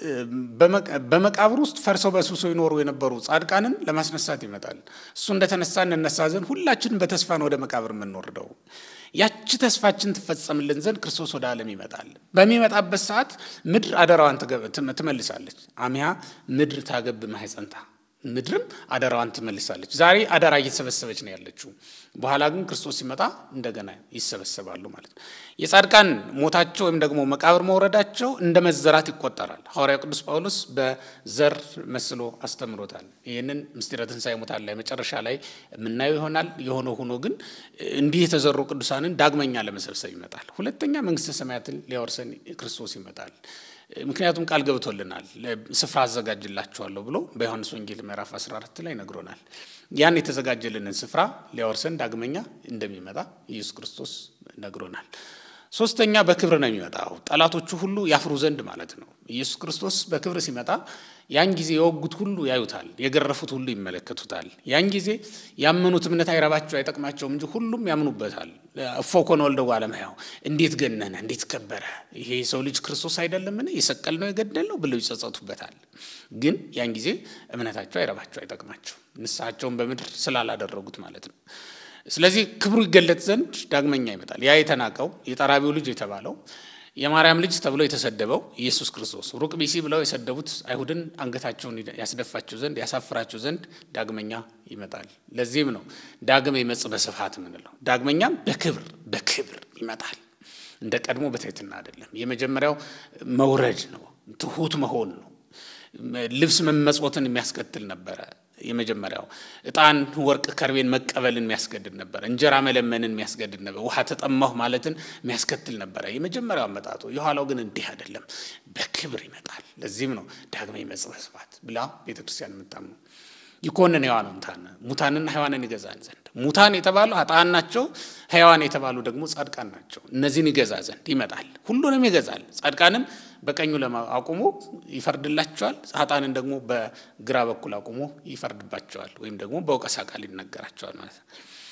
በመቃብር ውስጥ ፈርሰው በስብሰው ይኖሩ የነበሩ ጻድቃንን ለማስነሳት ይመጣል። እሱ እንደተነሳ እንነሳ ዘንድ ሁላችንም በተስፋ ነው ወደ መቃብር የምንወርደው። ያቺ ተስፋችን ትፈጸምልን ዘንድ ክርስቶስ ወደ ዓለም ይመጣል። በሚመጣበት ሰዓት ምድር አደራዋን ትመልሳለች። አሚሃ ምድር ታገብ ማሕፀንታ ምድርም አደራዋን ትመልሳለች። ዛሬ አደራ እየተሰበሰበች ነው ያለችው። በኋላ ግን ክርስቶስ ሲመጣ እንደገና ይሰበሰባሉ ማለት ነው። የጻድቃን ሞታቸው ወይም ደግሞ መቃብር መውረዳቸው እንደ መዘራት ይቆጠራል። ሐዋርያው ቅዱስ ጳውሎስ በዘር መስሎ አስተምሮታል። ይህንን ምስጢረ ትንሣኤ ሙታን ላይ መጨረሻ ላይ የምናየው ይሆናል። የሆነ ሆኖ ግን እንዲህ የተዘሩ ቅዱሳንን ዳግመኛ ለመሰብሰብ ይመጣል። ሁለተኛ መንግሥተ ሰማያትን ሊያወርሰን ክርስቶስ ይመጣል። ምክንያቱም ቃል ገብቶልናል። ስፍራ አዘጋጅላችኋለሁ ብሎ በዮሐንስ ወንጌል ምዕራፍ 14 ላይ ነግሮናል። ያን የተዘጋጀልንን ስፍራ ሊያወርሰን ዳግመኛ እንደሚመጣ ኢየሱስ ክርስቶስ ነግሮናል። ሶስተኛ በክብር ነው የሚመጣው፣ ጠላቶቹ ሁሉ ያፍሩ ዘንድ ማለት ነው። ኢየሱስ ክርስቶስ በክብር ሲመጣ ያን ጊዜ የወጉት ሁሉ ያዩታል፣ የገረፉት ሁሉ ይመለከቱታል። ያን ጊዜ ያመኑት እምነት አይረባቸው አይጠቅማቸውም እንጂ ሁሉም ያምኑበታል። እፎ ኮነ ወልደ እጓለ እመሕያው እንዴት ገነነ፣ እንዴት ከበረ፣ ይሄ የሰው ልጅ ክርስቶስ አይደለምን? የሰቀል ነው የገደል ነው ብለው ይጸጸቱበታል። ግን ያን ጊዜ እምነታቸው አይረባቸው አይጠቅማቸው፣ ንስሐቸውን በምድር ስላላደረጉት ማለት ነው። ስለዚህ ክብሩ ይገለጥ ዘንድ ዳግመኛ ይመጣል። ያ የተናቀው የጠራቢው ልጅ የተባለው የማርያም ልጅ ተብሎ የተሰደበው ኢየሱስ ክርስቶስ ሩቅ ቢሲ ብለው የሰደቡት አይሁድን አንገታቸውን ያስደፋቸው ዘንድ ያሳፍራቸው ዘንድ ዳግመኛ ይመጣል። ለዚህም ነው ዳግም ይመጽእ በስብሐት የምንለው። ዳግመኛም በክብር በክብር ይመጣል። እንደ ቀድሞ በትሕትና አይደለም። የመጀመሪያው መውረድ ነው፣ ትሑት መሆን ነው። ልብስ መመጽወትን የሚያስከትል ነበረ። የመጀመሪያው ዕጣን፣ ወርቅ፣ ከርቤን መቀበልን የሚያስገድድ ነበር። እንጀራ መለመንን የሚያስገድድ ነበር። ውሃ ተጠማሁ ማለትን የሚያስከትል ነበረ የመጀመሪያው አመጣጡ። የኋላው ግን እንዲህ አይደለም፣ በክብር ይመጣል። ለዚህም ነው ዳግመ ይመጽእ በስብሐት ብላ ቤተ ክርስቲያን የምታምኑ ይኮንን ሕያዋን ሙታን ሙታንና ሕያዋንን ይገዛን ዘንድ ሙታን የተባሉ ኃጥአን ናቸው። ሕያዋን የተባሉ ደግሞ ጻድቃን ናቸው። እነዚህን ይገዛ ዘንድ ይመጣል። ሁሉንም ይገዛል። ጻድቃንን በቀኙ አቁሞ ይፈርድላቸዋል። ኃጥአንን ደግሞ በግራ በኩል አቁሞ ይፈርድባቸዋል፣ ወይም ደግሞ በወቀሳ ቃል ይነገራቸዋል ማለት ነው።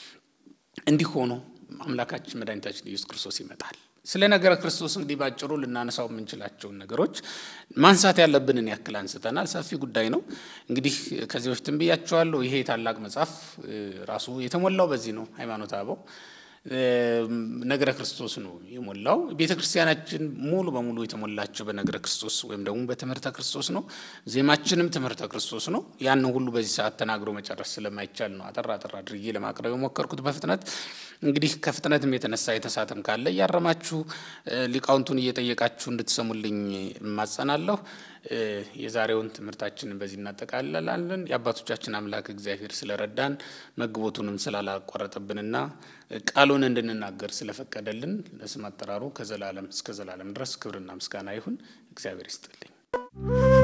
እንዲህ ሆኖ አምላካችን መድኃኒታችን ኢየሱስ ክርስቶስ ይመጣል። ስለ ነገረ ክርስቶስ እንግዲህ ባጭሩ ልናነሳው የምንችላቸውን ነገሮች ማንሳት ያለብንን ያክል አንስተናል። ሰፊ ጉዳይ ነው። እንግዲህ ከዚህ በፊትም ብያቸዋለሁ። ይሄ ታላቅ መጽሐፍ ራሱ የተሞላው በዚህ ነው። ሃይማኖተ አበው ነገረ ክርስቶስ ነው የሞላው። ቤተ ክርስቲያናችን ሙሉ በሙሉ የተሞላቸው በነገረ ክርስቶስ ወይም ደግሞ በትምህርተ ክርስቶስ ነው። ዜማችንም ትምህርተ ክርስቶስ ነው። ያንን ሁሉ በዚህ ሰዓት ተናግሮ መጨረስ ስለማይቻል ነው አጠር አጠር አድርጌ ለማቅረብ የሞከርኩት በፍጥነት። እንግዲህ ከፍጥነትም የተነሳ የተሳተም ካለ እያረማችሁ ሊቃውንቱን እየጠየቃችሁ እንድትሰሙልኝ እማጸናለሁ። የዛሬውን ትምህርታችንን በዚህ እናጠቃልላለን። የአባቶቻችን አምላክ እግዚአብሔር ስለረዳን መግቦቱንም ስላላቋረጠብንና ቃሉን እንድንናገር ስለፈቀደልን ለስም አጠራሩ ከዘላለም እስከ ዘላለም ድረስ ክብርና ምስጋና ይሁን። እግዚአብሔር ይስጥልኝ።